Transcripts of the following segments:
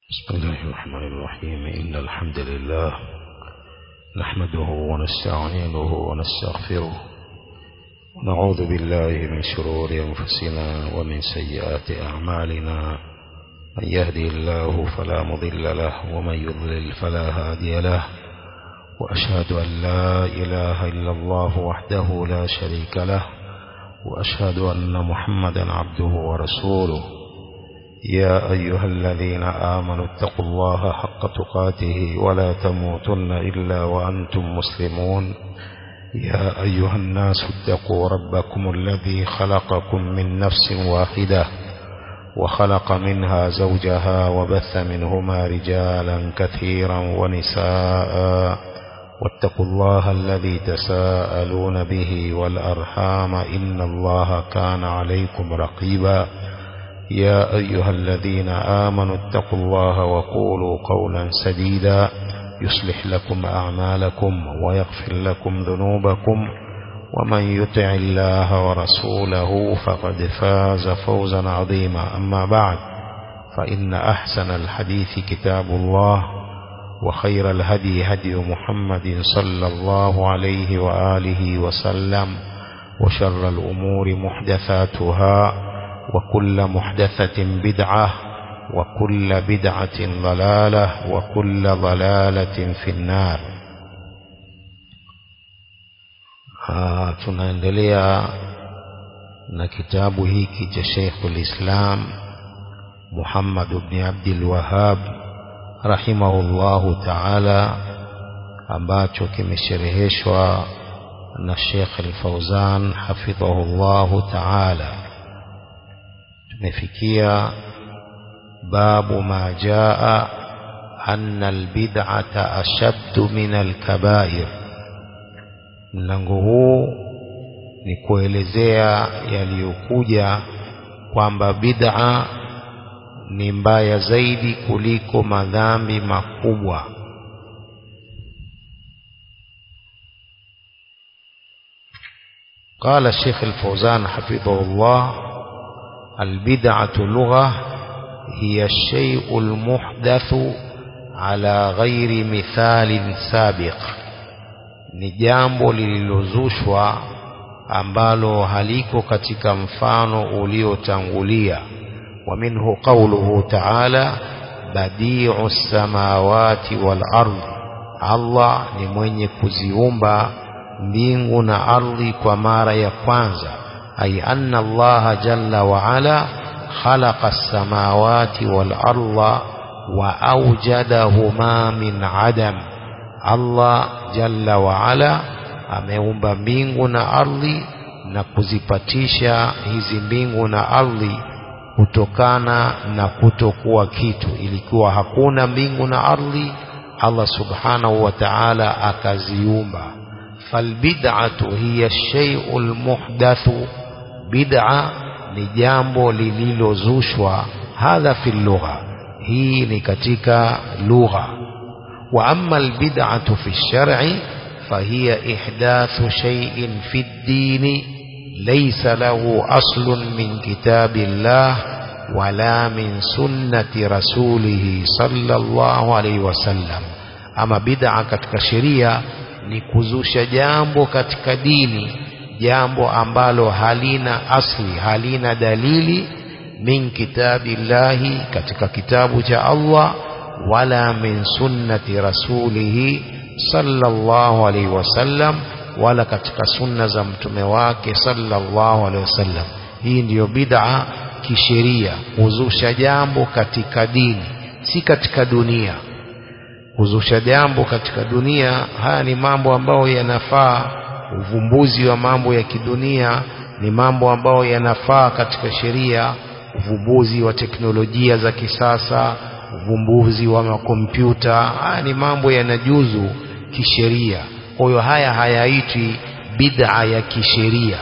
بسم الله الرحمن الرحيم إن الحمد لله نحمده ونستعينه ونستغفره ونعوذ بالله من شرور أنفسنا ومن سيئات أعمالنا من يهدي الله فلا مضل له ومن يضلل فلا هادي له وأشهد أن لا إله إلا الله وحده لا شريك له وأشهد أن محمدا عبده ورسوله يا أيها الذين آمنوا اتقوا الله حق تقاته ولا تموتن إلا وأنتم مسلمون يا أيها الناس اتقوا ربكم الذي خلقكم من نفس واحدة وخلق منها زوجها وبث منهما رجالا كثيرا ونساء واتقوا الله الذي تساءلون به والأرحام إن الله كان عليكم رقيبا يا أيها الذين آمنوا اتقوا الله وقولوا قولا سديدا يصلح لكم أعمالكم ويغفر لكم ذنوبكم ومن يطع الله ورسوله فقد فاز فوزا عظيما أما بعد فإن أحسن الحديث كتاب الله وخير الهدي هدي محمد صلى الله عليه وآله وسلم وشر الأمور محدثاتها وكل محدثة بدعة وكل بدعة ضلالة وكل ضلالة في النار tunaendelea na kitabu hiki cha Sheikhul Islam Muhammad ibn Abdul Wahhab rahimahullahu ta'ala ambacho kimeshereheshwa na Sheikh Al-Fauzan hafidhahullahu ta'ala tumefikia babu ma jaa anna albid'ata ashaddu min alkabair mlango huu ni kuelezea yaliyokuja kwamba bid'a ni mbaya zaidi kuliko madhambi makubwa قال الشيخ الفوزان حفظه الله البدعة لغة هي الشيء المحدث على غير مثال سابق ni jambo lililozushwa ambalo haliko katika mfano uliotangulia wa minhu qawluhu ta'ala badi'u samawati wal ardh Allah ni mwenye kuziumba mbingu na ardhi kwa mara ya kwanza أي أن الله جل وعلا خلق السماوات والأرض وأوجدهما من عدم الله جل وعلا ameumba mbingu na ardhi na kuzipatisha hizi mbingu na ardhi kutokana na kutokuwa kitu ilikuwa hakuna mbingu na ardhi Allah subhanahu wa ta'ala akaziumba falbid'atu hiya shay'ul muhdathu bid'a ni jambo lililozushwa hadha fi lugha hii ni katika lugha wa amma albid'atu fi shar'i fahiya ihdathu shay'in fi ad-din laysa lahu aslun min kitabillah wala min sunnati rasulih sallallahu alayhi wasallam ama bid'a katika sheria ni kuzusha jambo katika dini jambo ambalo halina asli halina dalili min kitabillahi katika kitabu cha Allah wala min sunnati rasulihi sallallahu alaihi wasallam wala katika sunna za mtume wake sallallahu alaihi wasallam hii ndiyo bid'a kisheria kuzusha jambo katika dini si katika dunia kuzusha jambo katika dunia haya ni mambo ambayo yanafaa uvumbuzi wa mambo ya kidunia ni mambo ambayo yanafaa katika sheria uvumbuzi wa teknolojia za kisasa uvumbuzi wa makompyuta haya ni mambo yanajuzu kisheria kwa hiyo haya hayaitwi bid'a ya kisheria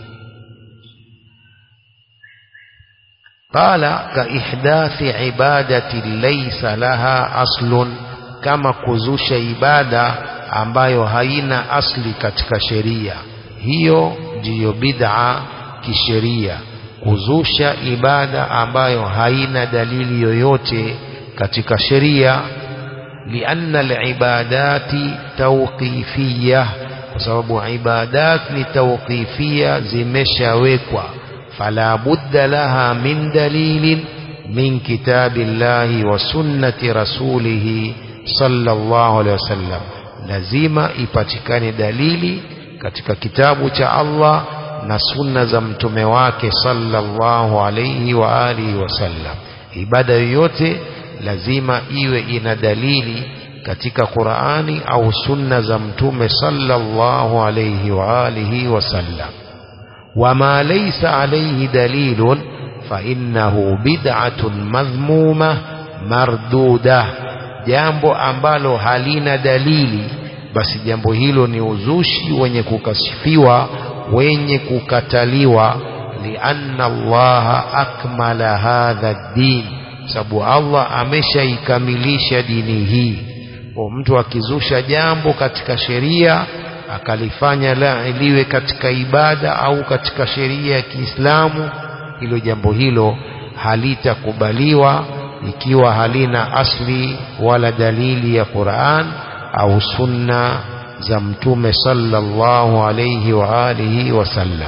qala ka ihdathi ibadati laysa laha aslun kama kuzusha ibada ambayo haina asli katika sheria hiyo ndiyo bid'a kisheria kuzusha ibada ambayo haina dalili yoyote katika sheria lianna alibadati tawqifiyah kwa sababu ibadat ni tawqifia zimeshawekwa fala budda laha min dalilin min kitabillahi wa sunnati rasulihi sallallahu alaihi wasallam lazima ipatikane dalili katika kitabu cha Allah na sunna za mtume wake sallallahu alaihi wa alihi wasallam ibada yoyote lazima iwe ina dalili katika Qur'ani au sunna za mtume sallallahu alayhi wa alihi wasallam wama laysa alayhi dalilun fa innahu bid'atun madhmuma marduda jambo ambalo halina dalili basi jambo hilo ni uzushi wenye kukashifiwa wenye kukataliwa lianna allaha akmala hadha ad-din sababu Allah ameshaikamilisha dini hii kwa mtu akizusha jambo katika sheria akalifanya la liwe katika ibada au katika sheria ya Kiislamu hilo jambo hilo halitakubaliwa ikiwa halina asli wala dalili ya Qur'an au sunna za mtume sallallahu alayhi wa alihi wasallam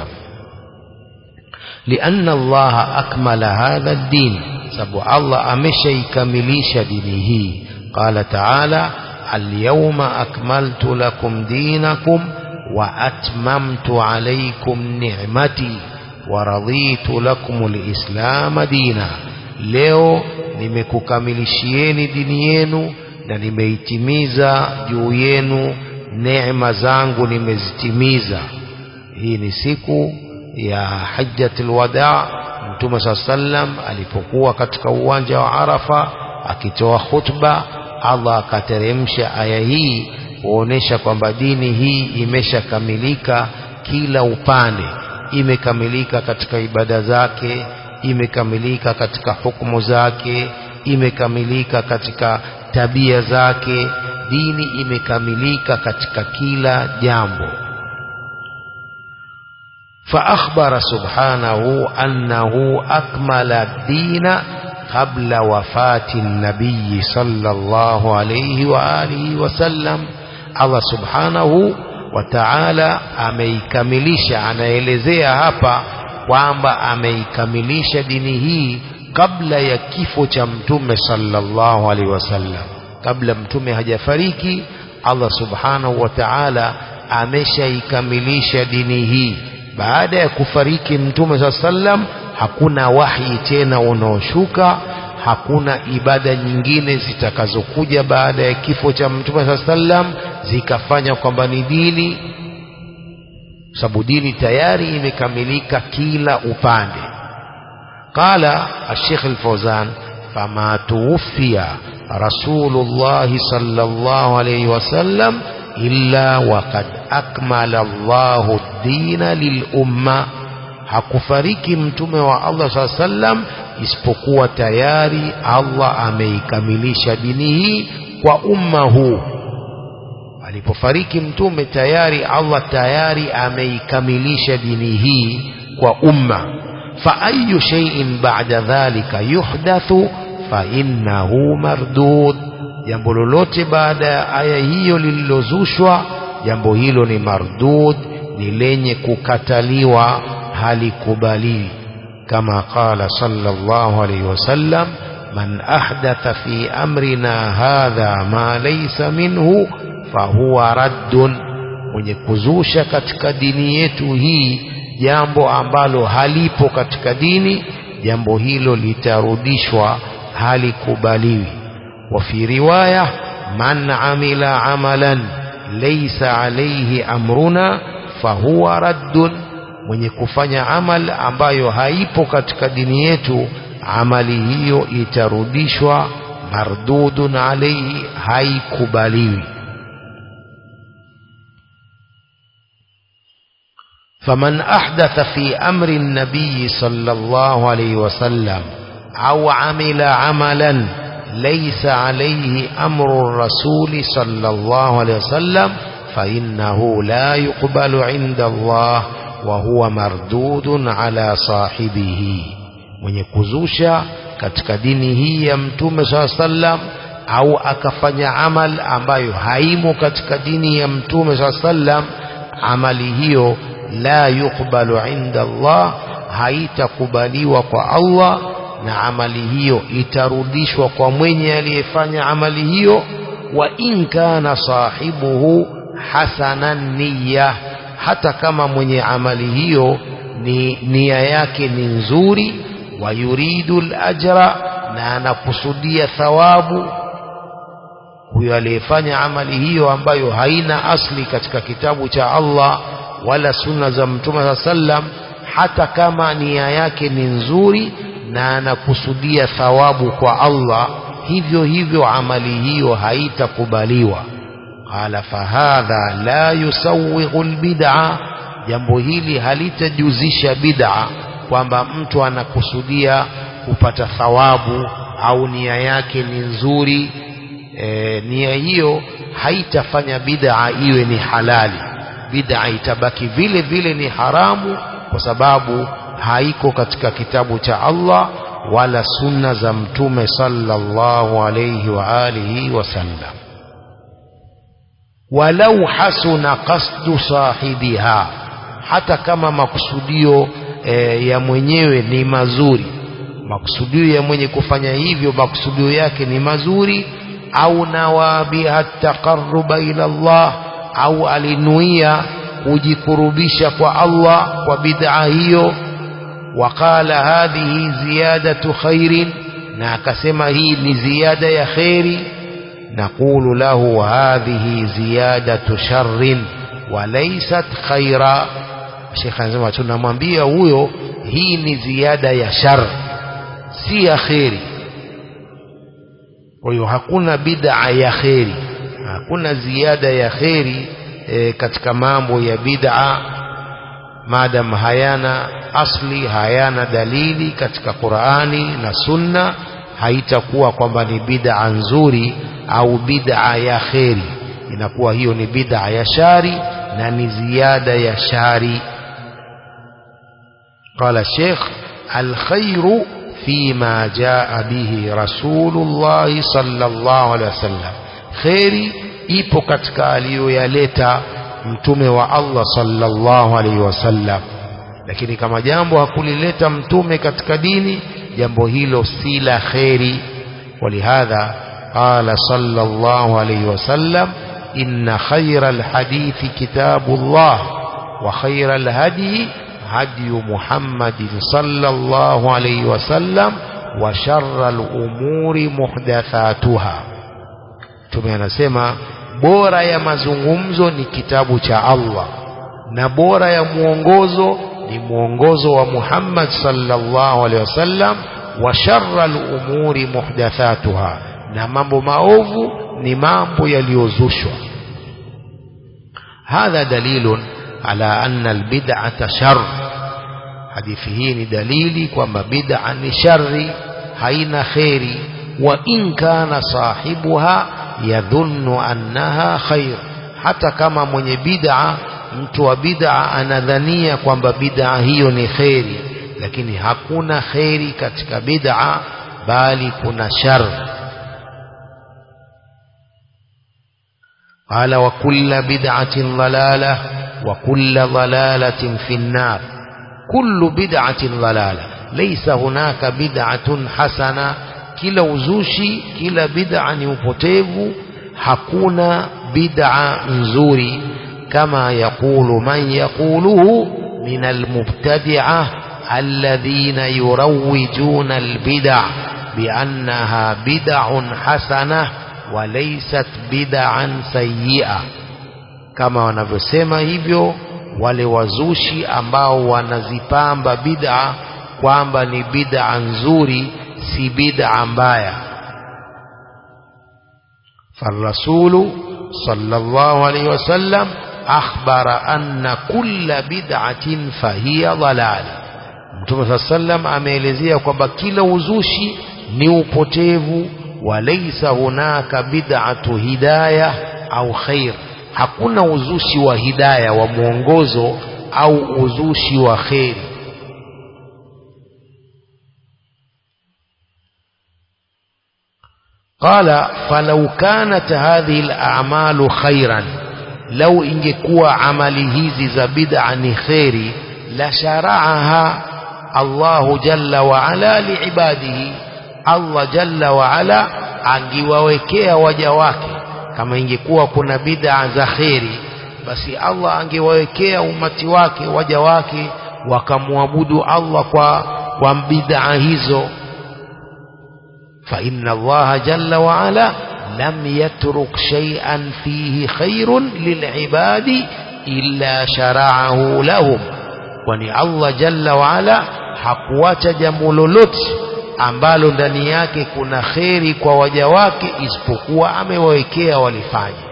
لأن الله أكمل هذا الدين sababu Allah ameshaikamilisha dini hii qala ta'ala al-yawma akmaltu lakum dinakum wa atmamtu alaykum ni'mati wa raditu lakum al-islam dina leo nimekukamilishieni dini yenu na nimeitimiza juu yenu neema zangu nimezitimiza hii ni siku ya hajjatul wadaa Mtume saa sallam alipokuwa katika uwanja wa Arafa akitoa khutba, Allah akateremsha aya hii kuonesha kwamba dini hii imeshakamilika kila upande, imekamilika katika ibada zake, imekamilika katika hukumu zake, imekamilika katika tabia zake, dini imekamilika katika kila jambo. فأخبر سبحانه أنه أكمل الدين قبل وفاة النبي صلى الله عليه وآله وسلم الله سبحانه وتعالى ameikamilisha anaelezea hapa kwamba ameikamilisha dini hii kabla ya kifo cha mtume sallallahu alaihi wasallam kabla mtume hajafariki Allah subhanahu wa ta'ala ameshaikamilisha dini hii baada ya kufariki mtume saa sallam hakuna wahi tena unaoshuka hakuna ibada nyingine zitakazokuja baada ya kifo cha mtume saa sallam zikafanya kwamba ni dini sababu dini tayari imekamilika kila upande qala الشيخ الفوزان فما توفي رسول الله صلى الله عليه وسلم illa waqad akmala Allahu dina lilumma, hakufariki mtume wa Allah saa sallam isipokuwa tayari Allah ameikamilisha dini hii kwa umma huu. Alipofariki mtume tayari Allah tayari ameikamilisha dini hii kwa umma. fa ayu shay'in ba'da dhalika yuhdathu fa innahu mardud jambo lolote baada ya aya hiyo lililozushwa jambo hilo ni mardud ni lenye kukataliwa halikubaliwi kama qala sallallahu alayhi wasallam man ahdatha fi amrina hadha ma laysa minhu fahuwa raddun mwenye kuzusha katika dini yetu hii jambo ambalo halipo katika dini jambo hilo litarudishwa halikubaliwi وفي رواية من عمل عملا ليس عليه أمرنا فهو رد mwenye kufanya amal ambayo haipo katika dini yetu amali hiyo itarudishwa mardudun alaihi haikubaliwi faman ahdatha fi amri nabiyi sallallahu alaihi wasallam au amila amalan ليس عليه أمر الرسول صلى الله عليه وسلم فإنه لا يقبل عند الله وهو مردود على صاحبه mwenye kuzusha katika dini hii ya mtume saa sallam au akafanya amal ambayo haimo katika dini ya mtume saa sallam amali hiyo la yuqbalu inda Allah haitakubaliwa kwa Allah na amali hiyo itarudishwa kwa mwenye aliyefanya amali hiyo wa in kana sahibuhu hasanan niyya hata kama mwenye amali hiyo ni nia yake ni nzuri wa yuridu al-ajra na anakusudia thawabu huyo aliyefanya amali hiyo ambayo haina asli katika kitabu cha Allah wala sunna za mtume sallam hata kama nia yake ni nzuri na anakusudia thawabu kwa Allah hivyo hivyo amali hiyo haitakubaliwa qala fahadha la yusawwighu albid'a jambo hili halitajuzisha bid'a kwamba mtu anakusudia kupata thawabu au nia yake ni nzuri e, nia hiyo haitafanya bid'a iwe ni halali bid'a itabaki vile vile ni haramu kwa sababu haiko katika kitabu cha Allah wala sunna za mtume sallallahu alayhi wa alihi wasallam walau hasuna qasdu sahibiha hata kama makusudio e, ya mwenyewe ni mazuri makusudio ya mwenye kufanya hivyo makusudio yake ni mazuri au nawa biha taqarruba ila Allah au alinuia kujikurubisha kwa Allah kwa bid'a hiyo waqala hadhihi ziyadatu khairin na akasema hii ni ziada ya khairi naqulu lahu hadhihi ziyadatu sharrin walaysat khaira Sheikh anasema tunamwambia huyo hii ni ziada ya shar si ya khairi kwa hiyo hakuna bid'a ya khairi hakuna ziada ya khairi e, katika mambo ya bid'a madam hayana asli hayana dalili katika Qur'ani na Sunna haitakuwa kwamba ni bid'a nzuri au bid'a ya kheri inakuwa hiyo ni bid'a ya shari na ni ziada ya shari قال الشيخ الخير فيما جاء به رسول الله صلى الله عليه وسلم خيري ipo katika aliyoyaleta mtume wa Allah sallallahu alaihi wasallam lakini kama jambo hakulileta mtume katika dini jambo hilo si la kheri ولهذا قال صلى الله عليه وسلم إن خير الحديث كتاب الله وخير الهدي هدي محمد صلى الله عليه وسلم وشر الأمور محدثاتها tume anasema bora ya mazungumzo ni kitabu cha Allah na bora ya mwongozo ni mwongozo wa Muhammad sallallahu alaihi wasallam wa sharra al-umuri muhdathatuha na mambo maovu ni mambo yaliyozushwa hadha dalilun ala anna albid'ata shar hadithi hii ni dalili kwamba bid'a ni shari haina kheri wa in kana sahibuha yadhunnu annaha khair hata kama mwenye bid'a mtu wa bid'a anadhania kwamba bid'a hiyo ni kheri lakini hakuna kheri katika bid'a bali kuna shar قال وكل بدعة ضلالة وكل ضلالة في النار كل بدعة ضلالة ليس هناك بدعة حسنة kila uzushi kila bid'a ni upotevu hakuna bid'a nzuri kama yakulu man yaquluhu min almubtadi'ah alladhina yurawwijuna albid'a biannaha bid'un hasanah walaysat bid'an sayyi'ah kama wanavyosema hivyo wale wazushi ambao wanazipamba bid'a kwamba ni bid'a nzuri si bid'a mbaya فالرسول صلى الله عليه وسلم أخبر أن كل بدعة فهي ضلال Mtume صلى الله عليه وسلم ameelezea kwamba kila uzushi ni upotevu walaysa hunaka bid'atu hidayah au khair hakuna uzushi wa hidaya wa mwongozo au uzushi wa kheri qala falau kanat hadhihi al-a'malu khairan lau ingekuwa amali hizi za bid'a ni khairi la shara'aha Allahu jalla wa ala liibadihi Allah jalla wa ala angiwawekea waja wake kama ingekuwa kuna bid'a za khairi basi Allah angewawekea umati wake waja wake wakamwabudu Allah kwa kwa bid'a hizo fa inna Allah jalla wa ala lam yatruk shay'an fihi khairun lil'ibadi illa shara'ahu lahum kwani Allah jalla wa ala hakuacha jambo lolote ambalo ndani yake kuna kheri kwa waja wake isipokuwa amewawekea walifanya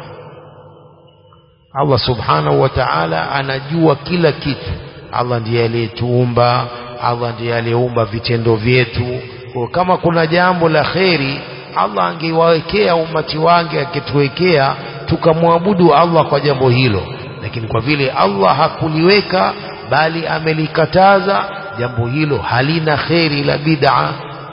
Allah subhanahu wa ta'ala anajua kila kitu Allah ndiye aliyetuumba Allah ndiye aliyeumba vitendo vyetu kwa kama kuna jambo la kheri Allah angewawekea umati wake akituwekea tukamwabudu Allah kwa jambo hilo lakini kwa vile Allah hakuliweka bali amelikataza jambo hilo halina kheri la bid'a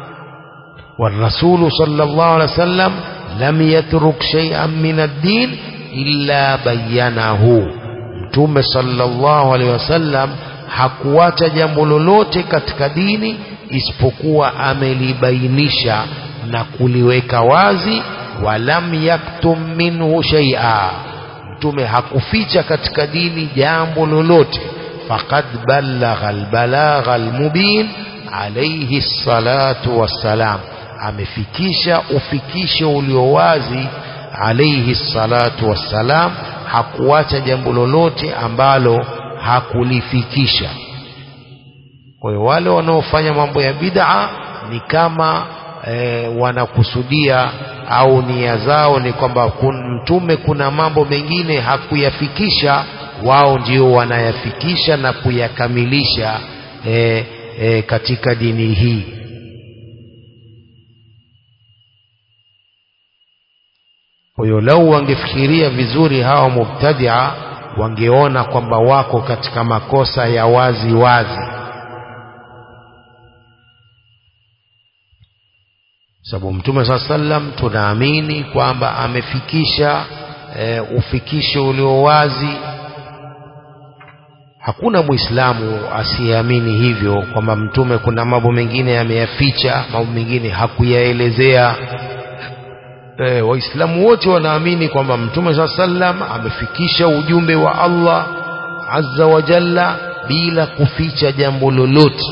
والرسول صلى الله عليه وسلم لم يترك شيئا من الدين إلا بينه mtume sallallahu alaihi wasallam hakuacha jambo lolote katika dini isipokuwa amelibainisha na kuliweka wazi walam yaktum minhu shay'a mtume hakuficha katika dini jambo lolote faqad ballagha albalagha almubin alayhi salatu wassalam amefikisha ufikisho ulio wazi alayhi salatu wassalam hakuacha jambo lolote ambalo hakulifikisha kwa hiyo wale wanaofanya mambo ya bid'a ni kama e, wanakusudia au nia zao ni kwamba kun, mtume kuna mambo mengine hakuyafikisha wao ndio wanayafikisha na kuyakamilisha e, e, katika dini hii kwa hiyo lau wangefikiria vizuri hawa mubtadia wangeona kwamba wako katika makosa ya wazi wazi sababu mtume saa sallam tunaamini kwamba amefikisha e, ufikisho ulio wazi hakuna muislamu asiyeamini hivyo kwamba mtume kuna mambo mengine ameyaficha mambo mengine hakuyaelezea e, waislamu wote wanaamini kwamba mtume saa sallam amefikisha ujumbe wa Allah azza wa jalla bila kuficha jambo lolote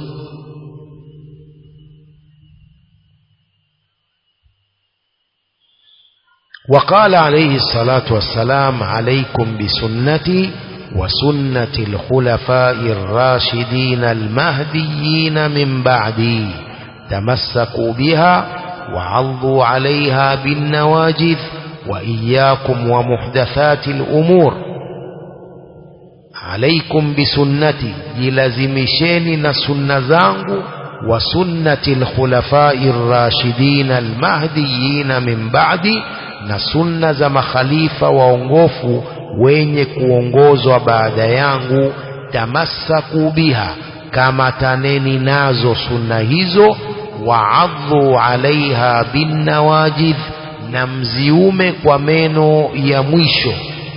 وقال عليه الصلاة والسلام عليكم بسنتي وسنة الخلفاء الراشدين المهديين من بعدي تمسكوا بها وعضوا عليها بالنواجذ وإياكم ومحدثات الأمور عليكم بسنتي جلزمشين نسن زانغ وسنة الخلفاء الراشدين المهديين من بعدي na sunna za makhalifa waongofu wenye kuongozwa baada yangu tamassaku biha kama taneni nazo sunna hizo waadhu alaiha binnawajidh na mziume kwa meno ya mwisho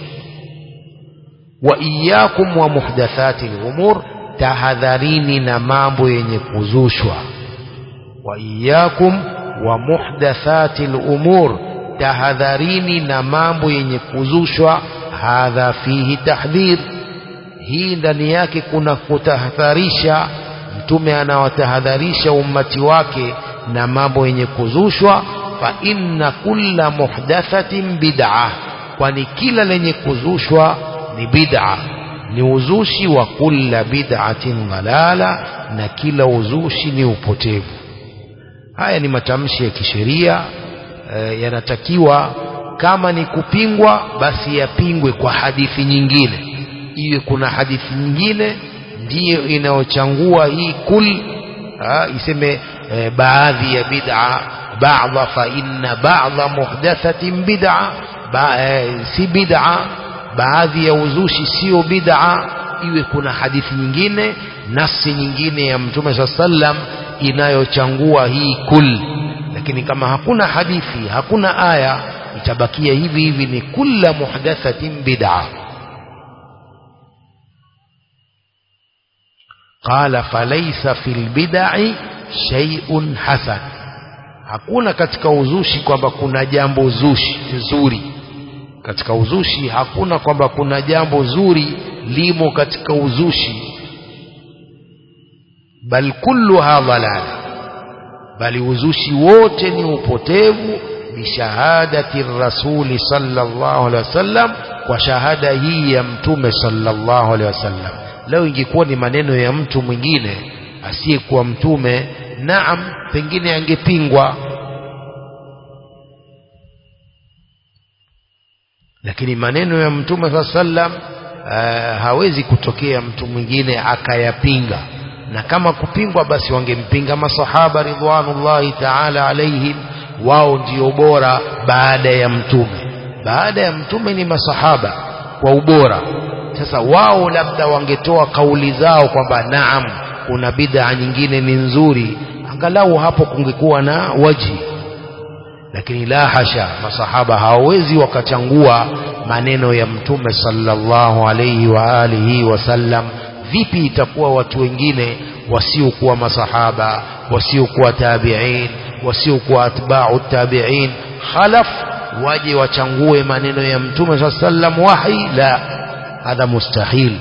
wa iyakum wa muhdathati lumur tahadharini na mambo yenye kuzushwa wa iyakum wa muhdathati lumur tahadharini na mambo yenye kuzushwa hadha fihi tahdhir hii ndani yake kuna kutahadharisha mtume anawatahadharisha ummati wake na mambo yenye kuzushwa fa inna kulla muhdathatin bid'a kwani kila lenye kuzushwa ni bid'a ni uzushi wa kulla bid'atin dhalala na kila uzushi ni upotevu haya ni matamshi ya kisheria e, yanatakiwa kama ni kupingwa basi yapingwe kwa hadithi nyingine iwe kuna hadithi nyingine ndiyo inayochangua hii kul ha, iseme e, baadhi ya bid'a ba'dha fa inna ba'dha muhdathatin bid'a ba, e, si bid'a baadhi ya uzushi sio bid'a iwe kuna hadithi nyingine nafsi nyingine ya mtume saa sallam inayochangua hii kul lakini kama hakuna hadithi hakuna aya itabakia hivi hivi ni kulla muhdathatin bid'a qala falaysa fil bid'i shay'un hasan hakuna katika uzushi kwamba kuna jambo zushi zuri katika uzushi hakuna kwamba kuna jambo zuri limo katika uzushi bal kulluha dhalala bali uzushi wote ni upotevu bishahadati rasuli sallallahu alaihi wasallam kwa shahada hii ya mtume sallallahu alaihi wasallam leo ingekuwa ni maneno ya mtu mwingine asiyekuwa mtume naam pengine angepingwa lakini maneno ya mtume saa sallam uh, hawezi kutokea mtu mwingine akayapinga na kama kupingwa basi wangempinga masahaba ridwanullahi taala alaihim wao ndio bora baada ya mtume baada ya mtume ni masahaba kwa ubora sasa wao labda wangetoa kauli zao kwamba naam kuna bid'a nyingine ni nzuri angalau hapo kungekuwa na waji lakini la hasha masahaba hawawezi wakachangua maneno ya mtume sallallahu alayhi wa alihi wasallam vipi itakuwa watu wengine wasiokuwa masahaba wasiokuwa tabi'in wasiokuwa atba'u tabi'in khalaf waje wachangue maneno ya mtume sallallahu alayhi wasallam wahi la hadha mustahil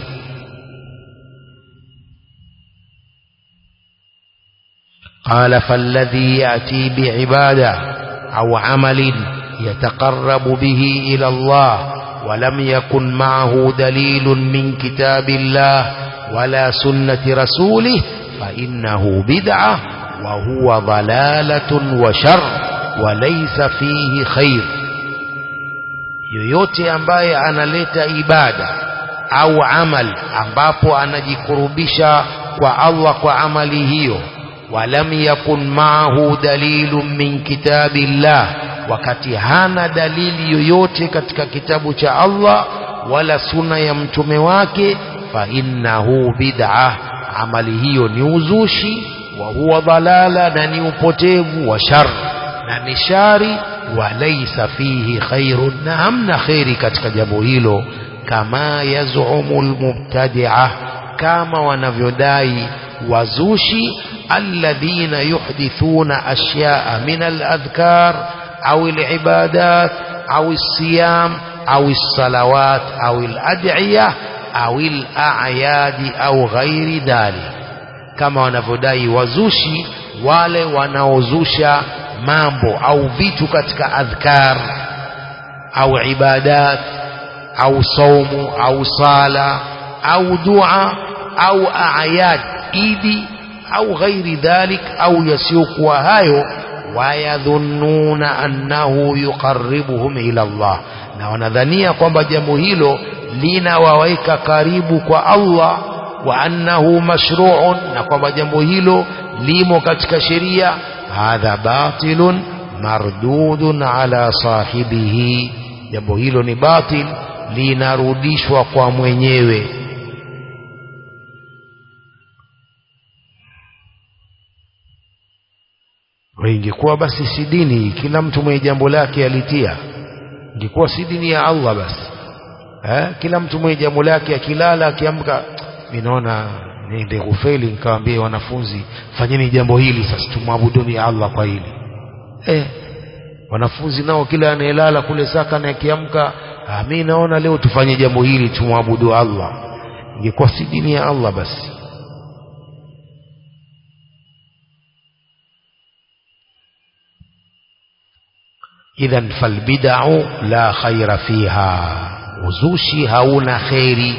قال فالذي يأتي بعبادة أو عمل يتقرب به إلى الله ولم يكن معه دليل من كتاب الله ولا سنة رسوله فإنه بدعة وهو ضلالة وشر وليس فيه خير yoyote ambaye analeta ibada au amal ambapo anajikurubisha kwa Allah kwa amali hiyo walam yakun maahu dalilun min kitabillah wakati hana dalili yoyote katika kitabu cha Allah wala suna ya mtume wake fa innahu bid'ah amali hiyo ni uzushi wa huwa dhalala na ni upotevu wa shar na ni shari wa laysa fihi khairun na hamna khairi katika jambo hilo kama yazumu almubtadi'ah kama wanavyodai wazushi الذين يحدثون أشياء من الأذكار أو العبادات أو الصيام أو الصلوات أو الأدعية أو الأعياد أو غير ذلك كما wanavyodai wazushi wale wanaozusha mambo au vitu katika adhkar au ibadat au saumu au sala au dua au ayad idi au ghairi dhalik au yasiyokuwa hayo wayadhunnuna annahu yuqarribuhum ila Allah na wanadhania kwamba jambo hilo linawaweka karibu kwa Allah wa annahu mashru'un na kwamba jambo hilo limo katika sheria hadha batilun mardudun ala sahibihi jambo hilo ni batil linarudishwa kwa mwenyewe ingekuwa basi si dini kila mtu mwenye jambo lake alitia ingekuwa si dini ya Allah basi eh? kila mtu mwenye jambo lake akilala akiamka ninaona niende kufeli nikawaambie wanafunzi fanyeni jambo hili sasa tumwabuduni Allah kwa hili eh, wanafunzi nao kila anayelala kule saka na akiamka ah, mi naona leo tufanye jambo hili tumwabudu Allah ingekuwa si dini ya Allah basi idhan falbid'u la khaira fiha uzushi hauna khairi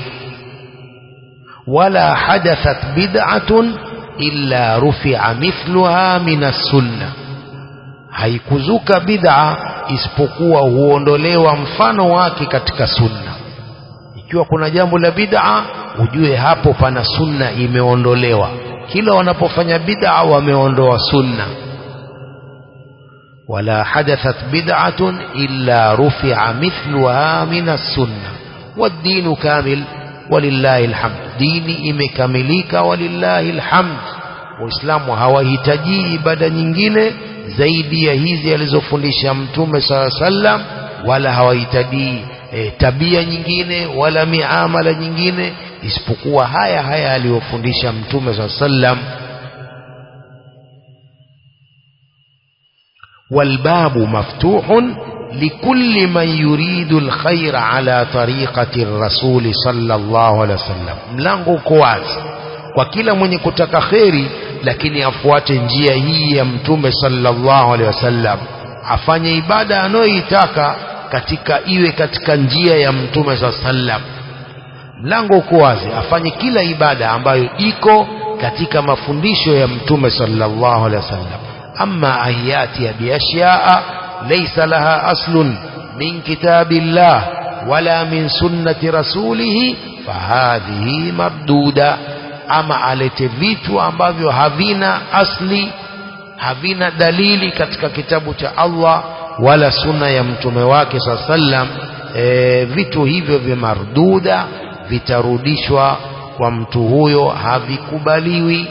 wala hadathat bid'atun illa rufi'a mithluha min as-sunnah haikuzuka bid'a isipokuwa huondolewa mfano wake katika sunna ikiwa kuna jambo la bid'a ujue hapo pana sunna imeondolewa kila wanapofanya bid'a wameondoa sunna ولا حدثت بدعة إلا رفع مثلها من السنة والدين كامل ولله الحمد ديني imekamilika ولله الحمد waislamu hawahitaji ibada nyingine zaidi ya hizi alizofundisha mtume saa sallam wala hawahitaji e, tabia nyingine wala miamala nyingine isipokuwa haya haya aliyofundisha mtume saa sallam والباب مفتوح لكل من يريد الخير على طريقة الرسول صلى الله عليه وسلم mlango uko wazi kwa kila mwenye kutaka kheri lakini afuate njia hii ya mtume sallallahu alaihi wasallam afanye ibada anayoitaka katika iwe katika njia ya mtume saa sallam mlango uko wazi afanye kila ibada ambayo iko katika mafundisho ya mtume sallallahu alaihi wasallam أما أن يأتي بأشياء ليس لها أصل من كتاب الله ولا من سنة رسوله فهذه مردودة أما alete vitu ambavyo havina asli havina dalili katika kitabu cha Allah wala sunna ya mtume wake saa sallam e, vitu hivyo vya marduda vitarudishwa kwa mtu huyo havikubaliwi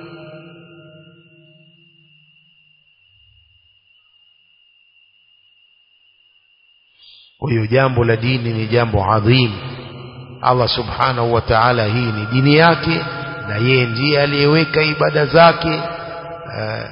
kwa hiyo jambo la dini ni jambo adhim Allah subhanahu wa ta'ala hii ni dini yake na yeye ndiye aliyeweka ibada zake uh,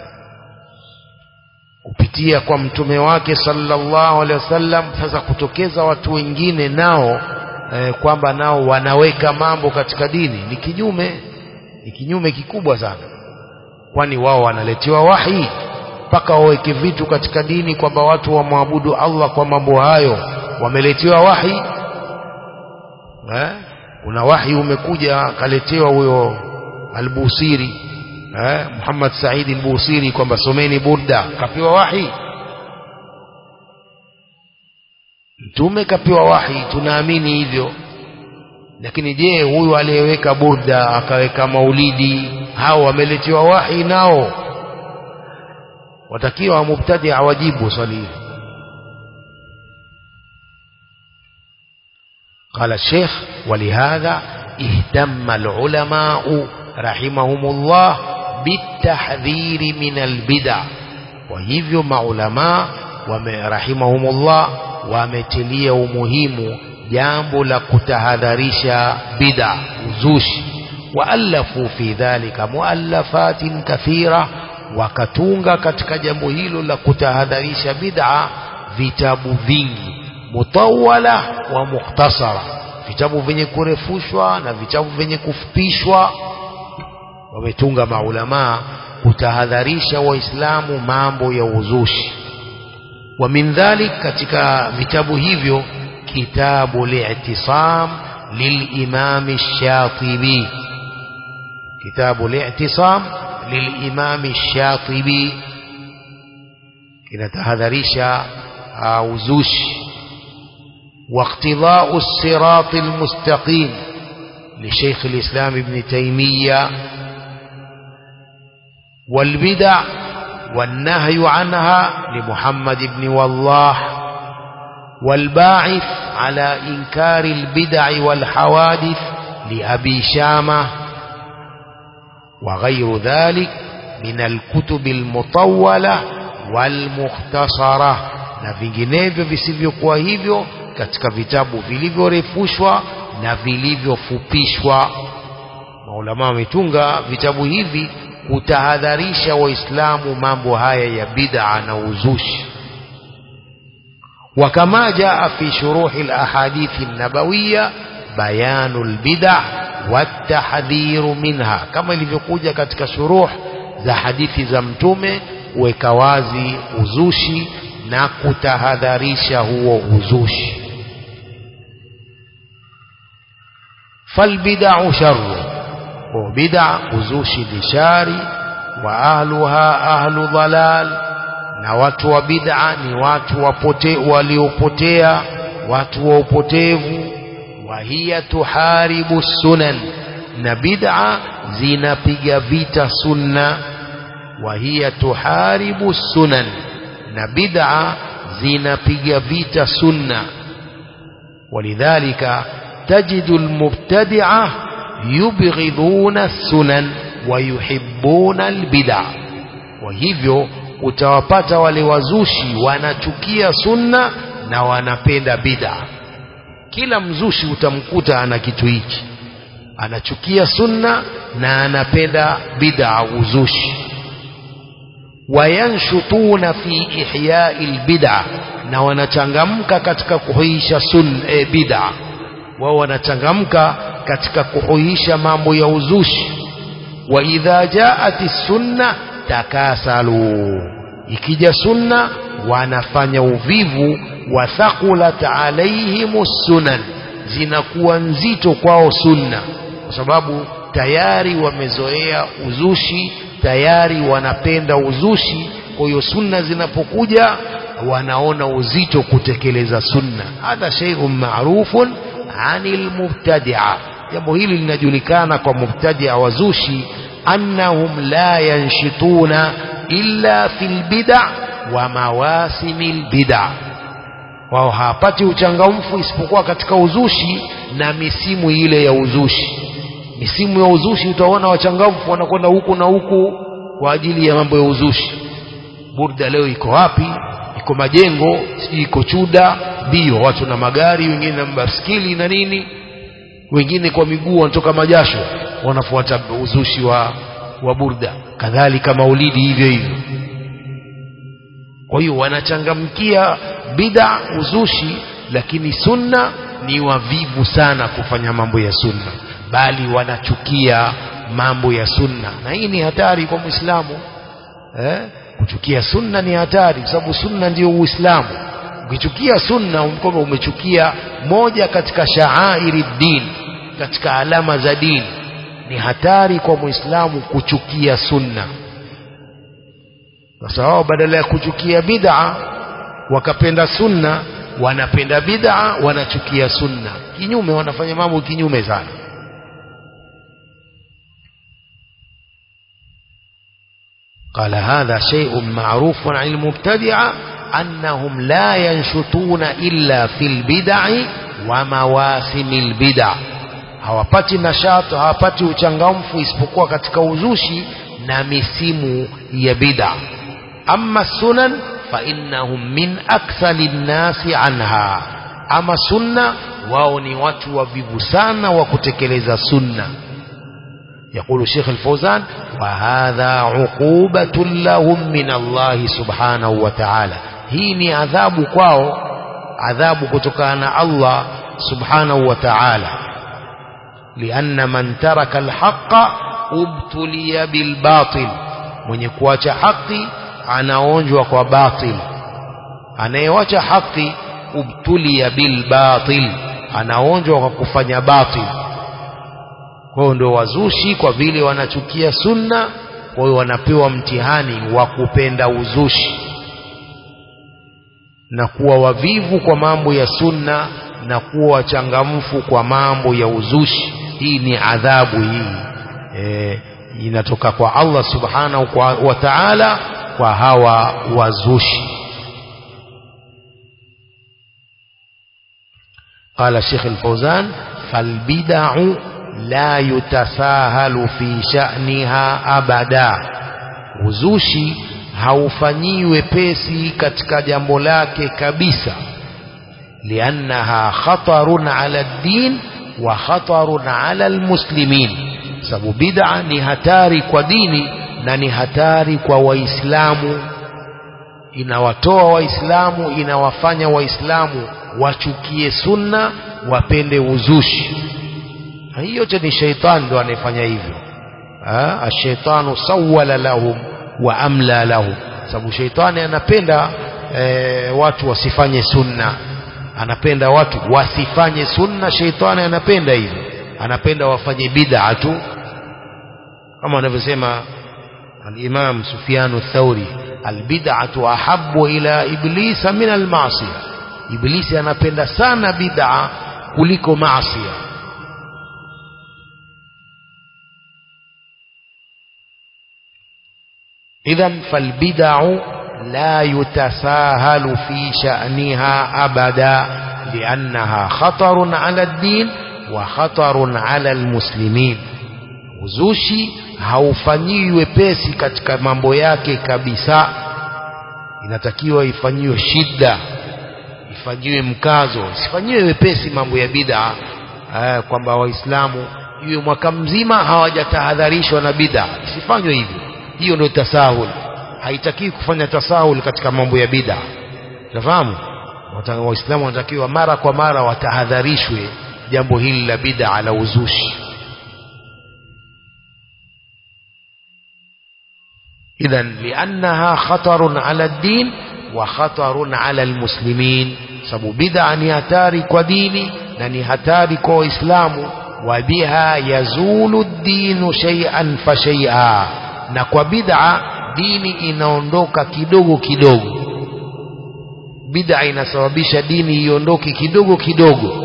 kupitia kwa mtume wake sallallahu alaihi wasallam sasa kutokeza watu wengine nao eh, kwamba nao wanaweka mambo katika dini ni kinyume ni kinyume kikubwa sana kwani wao wanaletewa wahi mpaka waweke vitu katika dini kwamba watu wamwabudu Allah kwa mambo hayo wameletewa wahi eh? kuna wahi umekuja akaletewa huyo albusiri eh? Muhammad Said albusiri kwamba someni burda kapewa wahi mtume kapewa wahi tunaamini hivyo lakini je huyu aliyeweka burda akaweka maulidi hao wameletewa wahi nao watakiwa mubtadi awajibu swali hili قال الشيخ ولهذا اهتم العلماء رحمهم الله بالتحذير من البدع وهivyo maulama رحمهم الله wametilia umuhimu jambo la kutahadharisha bid'a uzushi waalafu fi dhalika muallafatin kathira wakatunga katika jambo hilo la kutahadharisha bid'a vitabu vingi mutawala wa mukhtasara vitabu vyenye kurefushwa na vitabu vyenye kufupishwa wametunga maulamaa kutahadharisha waislamu mambo ya uzushi wa min dhalik katika vitabu hivyo kitabu li'tisam للإمام الشاطبي كتاب الاعتصام للإمام الشاطبي kinatahadharisha uzushi واقتضاء الصراط المستقيم لشيخ الإسلام ابن تيمية والبدع والنهي عنها لمحمد بن والله والباعث على إنكار البدع والحوادث لأبي شامة وغير ذلك من الكتب المطولة والمختصرة na vinginevyo visivyokuwa hivyo katika vitabu vilivyorefushwa na vilivyofupishwa maulama wametunga vitabu hivi kutahadharisha waislamu mambo haya ya bid'a na uzushi وكما جاء في شروح الأحاديث النبوية بيان البدع والتحذير منها كما ilivyokuja katika shuruh za hadithi za mtume kuweka wazi uzushi na kutahadharisha huo uzushi falbid'u sharru wa bid'a uzushi ni shari wa ahluha ahlu dhalal na watu wa bid'a ni watu wapote waliopotea watu wa upotevu wa hiya tuharibu sunan na bid'a zinapiga vita sunna wa hiya tuharibu sunan na bid'a zinapiga vita sunna ولذلك تجد المبتدعة يبغضون السنن ويحبون البدع وهivyo utawapata wale wazushi wanachukia sunna na wanapenda bid'a kila mzushi utamkuta ana kitu hichi anachukia sunna na anapenda bid'a uzushi wayanshutuna fi ihyai lbid'a na wanachangamka katika kuhuisha sun e, bid'a wao wanachangamka katika kuhuisha mambo ya uzushi wa idha jaat sunna takasalu ikija sunna wanafanya uvivu wa thaqulat alaihim sunan zinakuwa nzito kwao sunna kwa sababu tayari wamezoea uzushi tayari wanapenda uzushi kwa hiyo sunna zinapokuja wanaona uzito kutekeleza sunna hadha shay'un ma'rufun anil mubtadi'a jambo hili linajulikana kwa mubtadi'a wazushi annahum la yanshituna illa fil bid'a wa mawasimil bid'a wao hawapati uchangamfu isipokuwa katika uzushi na misimu ile ya uzushi misimu ya uzushi utaona wachangamfu wanakwenda huku na huku kwa ajili ya mambo ya uzushi burda leo iko wapi iko majengo sijui iko chuda mbio watu na magari wengine na baskili na nini wengine kwa miguu wanatoka majasho wanafuata uzushi wa, wa burda kadhalika maulidi hivyo hivyo kwa hiyo wanachangamkia bid'a uzushi lakini sunna ni wavivu sana kufanya mambo ya sunna bali wanachukia mambo ya sunna na hii ni hatari kwa muislamu eh? kuchukia sunna ni hatari kwa sababu sunna ndio uislamu ukichukia sunna kwamba umechukia moja katika shaairi din katika alama za dini ni hatari kwa muislamu kuchukia sunna sasa wao badala ya kuchukia bid'a wakapenda sunna wanapenda bid'a wanachukia sunna kinyume wanafanya mambo kinyume sana قال هذا شيء معروف عن المبتدعة أنهم لا ينشطون إلا في البدع ومواسم البدع hawapati nashato hawapati uchangamfu isipokuwa katika uzushi na misimu ya bid'a amma sunan fa innahum min akthali nnasi anha ama sunna wao ni watu wavivu sana wa kutekeleza sunna يقول الشيخ الفوزان وهذا عقوبة لهم من الله سبحانه وتعالى هي عذاب kwao adhabu kutokana na Allah subhanahu wa ta'ala لأن من ترك الحق ابتلي بالباطل mwenye kuacha haki anaonjwa kwa batil anayewacha haki ubtulia bilbatil anaonjwa kwa kufanya batil kwa hiyo ndio wazushi kwa vile wanachukia sunna kwa hiyo wanapewa mtihani wa kupenda uzushi na kuwa wavivu kwa mambo ya sunna na kuwa wachangamfu kwa mambo ya uzushi hii ni adhabu hii e, inatoka kwa Allah subhanahu wa ta'ala kwa hawa wazushi قال الشيخ الفوزان فالبدع لا يتساهل في شأنها أبدا uzushi haufanyi wepesi katika jambo lake kabisa liannaha khatarun ala ddin wa khatarun ala almuslimin sababu bid'a ni hatari kwa dini na ni hatari kwa waislamu inawatoa waislamu inawafanya waislamu wachukie sunna wapende uzushi hii yote ni sheitani ndo anayefanya hivyo ashaitanu sawala lahum wa amla lahum sababu sheitani anapenda e, watu wasifanye sunna anapenda watu wasifanye sunna sheitani anapenda hivyo anapenda wafanye bid'a tu kama anavyosema al-Imam Sufyan ath-Thauri al-bid'atu ahabbu ila iblisa min al-ma'siyah iblisi anapenda sana bid'a kuliko maasiya idhan falbid'u la yutasahalu fi sha'niha abada li'annaha khatarun 'ala ad-din wa khatarun 'ala al-muslimin uzushi haufanyiwi wepesi katika mambo yake kabisa inatakiwa ifanyiwe shida ifanyiwe mkazo isifanyiwe wepesi mambo ya bid'a eh, kwamba waislamu iwe mwaka mzima hawajatahadharishwa na bid'a isifanywe hivyo hiyo ndio tasahul haitakiwi kufanya tasahul katika mambo ya bid'a unafahamu waislamu wanatakiwa mara kwa mara watahadharishwe jambo hili la bid'a la uzushi إذا لأنها خطر على الدين وخطر على المسلمين sababu bid'a ni hatari kwa dini na ni hatari kwa waislamu wa biha yazulu dinu shay'an fa shay'a na kwa bid'a dini inaondoka kidogo kidogo bid'a inasababisha dini iondoke kidogo kidogo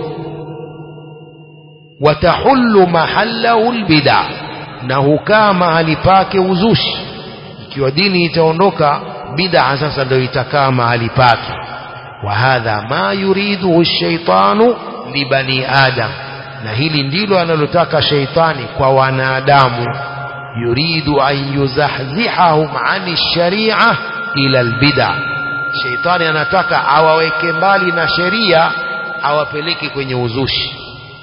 watahullu mahallahu albid'a na hukaa mahali pake uzushi ikiwa dini itaondoka bid'a sasa ndio itakaa mahali pake wa hadha ma yuriduhu shaitanu libani adam na hili ndilo analotaka sheitani kwa wanadamu yuridu an yuzahzihahum ani sharia ila albid'a sheitani anataka awaweke mbali na sheria awapeleke kwenye uzushi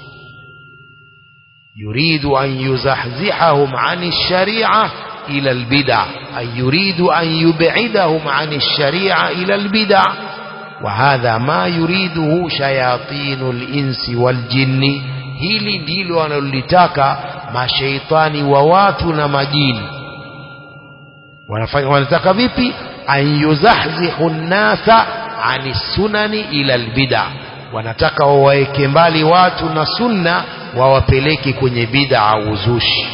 yuridu an yuzahzihahum ani sharia إلى البدع أي يريد أن يبعدهم عن الشريعة إلى البدع وهذا ما يريده شياطين الإنس والجن hili ndilo wanalolitaka mashaitani wa watu na majini wanafanya wanataka vipi an yuzahzihu nnasa ani sunani ila albida wanataka wawaeke mbali watu na sunna wawapeleke kwenye bid'a uzushi